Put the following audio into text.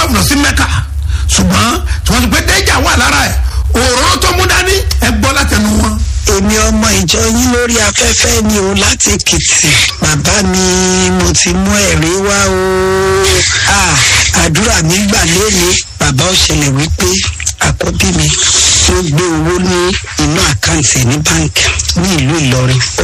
travel lọ sí mẹ́kà ṣùgbọ́n tí wọ́n ti pé déjà wà lára ẹ̀ òróró tó mú dání ẹ gbọ́ látẹnu wọn. èmi ọmọ ìjọ yín lórí afẹ́fẹ́ ni o láti èkìtì bàbá mi mo ti mú ẹ̀rí wá o Ah, àdúrà mi gbà lónìí bàbá ó ṣẹlẹ̀ wípé àkọ́bí mi ló gbé owó ní inú àkáǹtì ẹ̀ ní báńkì ní ìlú ìlọrin ó